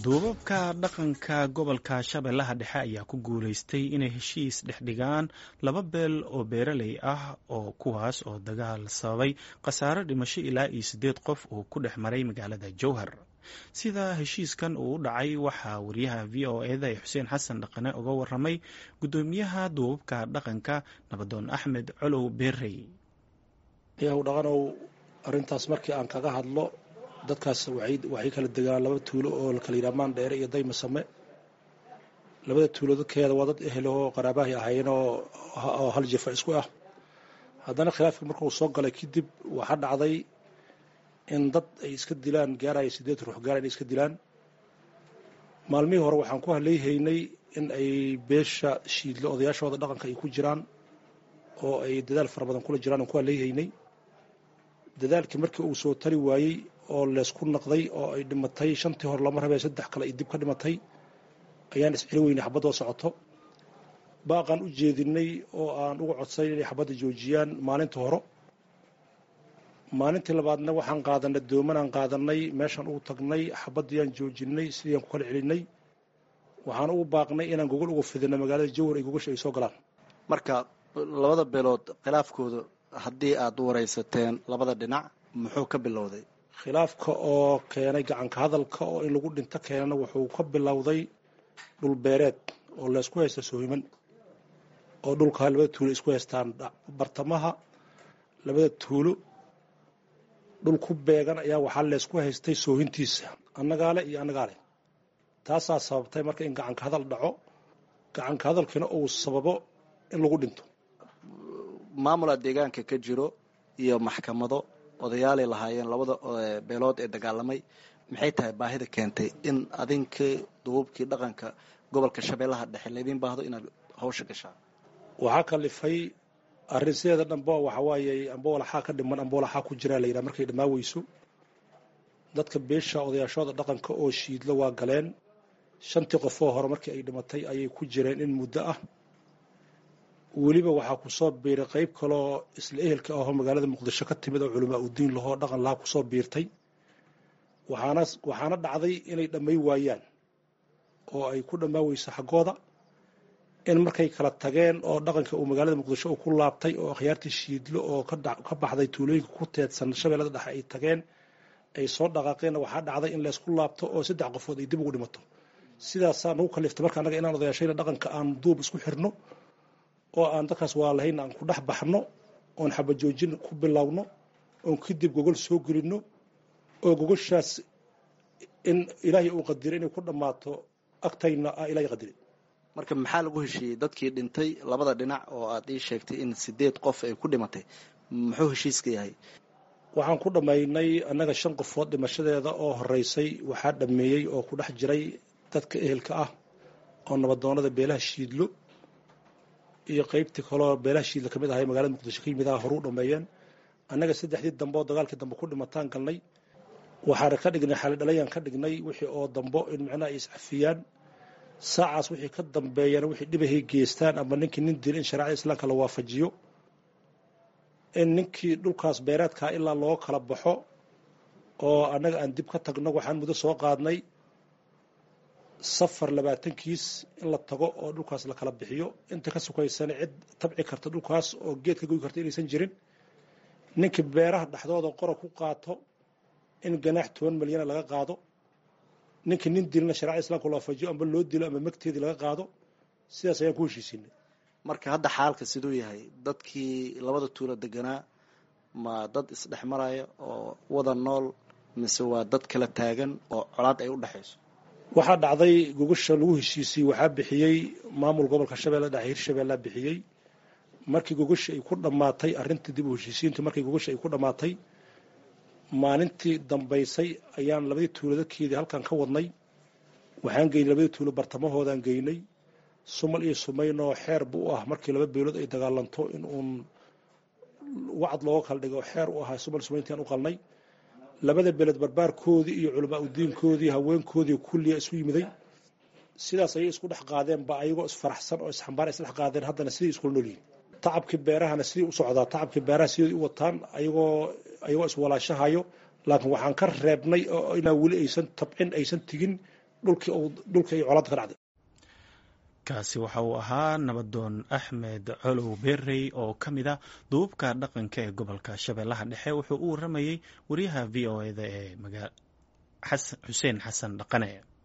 duubabka dhaqanka gobolka shabeellaha dhexe ayaa ku guulaystay inay heshiis dhex dhigaan laba beel oo beeraley ah oo kuwaas oo dagaal sababay khasaare dhimasho ilaa iyo siddeed qof uu ku dhex maray magaalada jowhar sida heshiiskan uu u dhacay waxaa wariyaha v o eda ee xuseen xasan dhaqane uga waramay guddoomiyaha duubabka dhaqanka nabadoon axmed colow beerey yaw dhaqanow arrintaas markii aan kaga hadlo dadkaas waxay kala degaan laba tuulo oo la kala yidhaha maandheere iyo daymasame labada tuulo dadkeeda waa dad ehel oo qaraabahay ahaayeen oo hal jifa isku ah haddana khilaafka markuu soo galay kadib waxaa dhacday in dad ay iska dilaan gaaraya siddeed ruux gaara inay iska dilaan maalmihii hore waxaan ku haleyhaynay in ay beesha shiidlo odayaashooda dhaqanka ay ku jiraan oo ay dadaal fara badan kula jiraan aan ku haleyhaynay dadaalkii markii uu soo tari waayey oo leysku naqday oo ay dhimatay shantii hore lama rabee saddex kale ay dib ka dhimatay ayaan isceli weynay xabadoo socoto baaqaan u jeedinay oo aan uga codsayn inay xabadda joojiyaan maalintii hore maalintii labaadna waxaan qaadanay doomanaan qaadanay meeshaan ugu tagnay xabaddiiyaan joojinay sidiiaan ku kala celinay waxaan ugu baaqnay inaan gogol uga fidino magaalada jawhar ay gogasha ay soo galaan marka labada beelood khilaafkooda haddii aad u waraysateen labada dhinac muxuu ka bilowday khilaafka oo keenay gacanka hadalka oo in lagu dhinto keenana wuxuu ka bilowday dhulbeereed oo laysku haysta soohiman oo dhulkaa labada tuulo isku haystaan bartamaha labada tuulo dhul ku beegan ayaa waxaa leysku haystay soohintiisa annagaale iyo annagaale taasaa sababtay marka in gacanka hadal dhaco gacanka hadalkiina uu sababo in lagu dhinto maamula deegaanka ka jiro iyo maxkamado odayaalay lahaayeen labada beelood ee dagaalamay maxay tahay baahida keentay in adinkii duubabkii dhaqanka gobolka shabeellaha dhexe laydin baahdo inaad hawsha gashaan waxaa kalifay arrin sideeda dhanba waxa waaye amba walaxaa ka dhiman amba walaxaa ku jiraa la yidhaha markay dhammaa weyso dadka beesha odayaashooda dhaqanka oo shiidlo waa galeen shantii qofoo hore markii ay dhimatay ayay ku jireen in muddo ah weliba waxaa kusoo biiray qayb kaloo isla ehelka ahoo magaalada muqdisho ka timid oo culamaa udiin lahoo dhaqan lahaa kusoo biirtay waxaana waxaana dhacday inay dhammay waayaan oo ay ku dhammaa weyso xaggooda in markay kala tageen oo dhaqanka uu magaalada muqdisho uu ku laabtay oo akhyaartii shiidlo oo ka baxday tuulooyinka ku teedsan shabeellada dhexe ay tageen ay soo dhaqaaqeenna waxaa dhacday in laysku laabto oo saddex qofood ay dib ugu dhimato sidaasaa nagu kaliftay marka annaga inaan odayaashayna dhaqanka aan duub isku xirno oo aan dadkaas waa lahayn aan ku dhex baxno oon xabajoojin ku bilowno oon kadib gogol soo gelinno oo gogoshaas in ilaahay uu qadiray inay ku dhammaato agtayna ah ilaahay qadiray marka maxaa lagu heshiiyey dadkii dhintay labada dhinac oo aad ii sheegtay in sideed qof ay ku dhimatay muxuu heshiiska yahay waxaan ku dhammaynay annaga shan qofood dhimashadeeda oo horeysay waxaa dhammeeyey oo ku dhex jiray dadka ehelka ah oo nabadoonada beelaha shiidlo iyo qaybtii kaloo beelaha shiidla ka mid ahay magaalada muqdisho ka yimid aha horuu dhameeyeen annaga saddexdii dambe oo dagaalkii dambe ku dhimataan galnay waxaana ka dhignay xalidhalayaan ka dhignay wixii oo dambo in micnaha ay iscafiyaan saacaas wixii ka dambeeyana wixii dhibahay geystaan ama ninkii nin dil in shareecada islaamka la waafajiyo in ninkii dhulkaas beereedkaa ilaa loo kala baxo oo annaga aan dib ka tagno waxaan muddo soo qaadnay safar labaatankiis in la tago oo dhulkaas la kala bixiyo inta ka sukaysana cid tabci karta dhulkaas oo geed ka goy karta inaysan jirin ninkii beeraha dhexdooda qora ku qaato in ganaax toban milyana laga qaado ninkii nin dilna shareecada islamka loo fajiyo amba loo dilo ama magteedii laga qaado sidaas ayaan ku heshiisiinay marka hadda xaalka siduu yahay dadkii labada tuulo deganaa ma dad isdhex maraya oo wada nool mise waa dad kala taagan oo colaad ay u dhexayso waxaa dhacday gogasha lagu heshiisiyey waxaa bixiyey maamul gobolka shabeelle dhexe hirshabeellea bixiyey markii gogasha ay ku dhammaatay arrintii dib u heshiisiintu markii gogasha ay ku dhammaatay maalintii dambaysay ayaan labadii tuulo dadkeedii halkan ka wadnay waxaan geynay labadii tuulo bartamahoodaan geynay sumal iyo sumaynoo xeer bu u ah markii laba beelood ay dagaalanto in uun wacad looga kala dhigo xeer u ahaa sumal sumayntiaan u qalnay labada beeled barbaarkoodii iyo culamaa udiinkoodii haweenkoodii kulliya isu yimiday sidaas ayay isku dhex qaadeenba ayagoo isfaraxsan oo isxambaar isdhex qaadeen haddana sidii iskula noolyihin tacabkii beerahana sidii u socdaa tacabkii beeraha sidii u wataan ayagoo ayagoo iswalaashahayo laakiin waxaan ka reebnay oo inaa weli aysan tabcin aysan tigin dhulkii dhulkii ay colaadda ka dhacday kaasi waxa uu ahaa nabadoon axmed colow berey oo ka mid a duubabka dhaqanka ee gobolka shabeellaha dhexe wuxuu u waramayey wariyaha v o eda ee xuseen xasan dhaqane